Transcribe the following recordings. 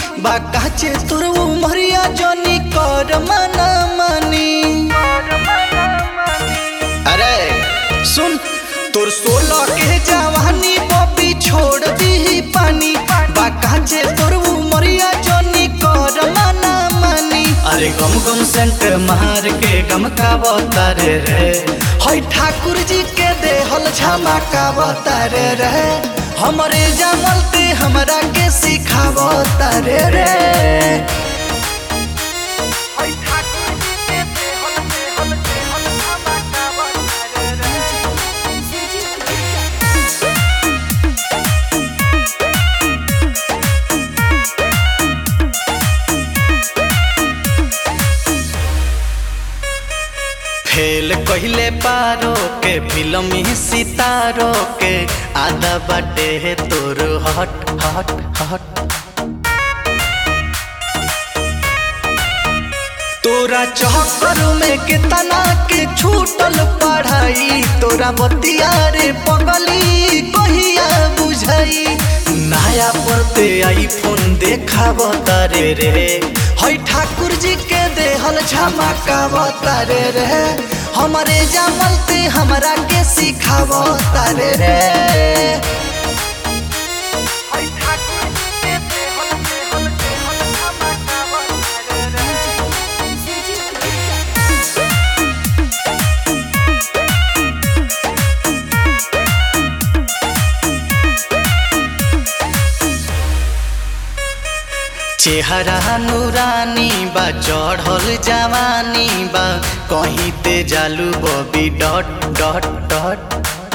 बा काचे तोर उमरिया जनी कर मना मानी अरे सुन तोर सोलह के जवानी बबी छोड़ दी पानी बा काचे तोर उमरिया जनी कर मना मानी अरे गम गम सेंट मार के गम का बतारे रे हई ठाकुर जी के देहल झमका बतारे रे हमरे जानलते हमरा के सिखावतारे रे फेल कहिले पारो के फिल्मी सितारो के आधा बाटे तोर हट हट हट तोरा चक्कर में कितना के छूटल पढ़ाई तोरा बतिया रे पगली कहिया बुझाई नया पड़ते आईफोन देखा तारे रे हई ठाकुर जी के देहल झमका तारे रे हमारे जामलते हमरा के सिखाव तारे रे चेहरा नूरानी बा चढ़ल जवानी बा कहीं ते जालू बबी डट डट डट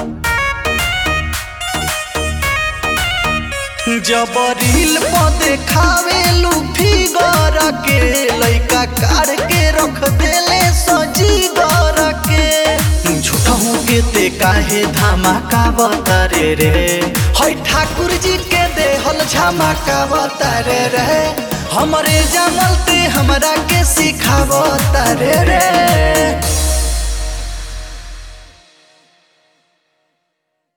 जब रील पर देखावेलू फिगर के लइका कार के रख देले सजी गर के झूठहू के ते काहे धमाका बतारे रे हई ठाकुर जी के देहल झमका बतारे रे हमरे जानलते हमरा के सिखावतारे रे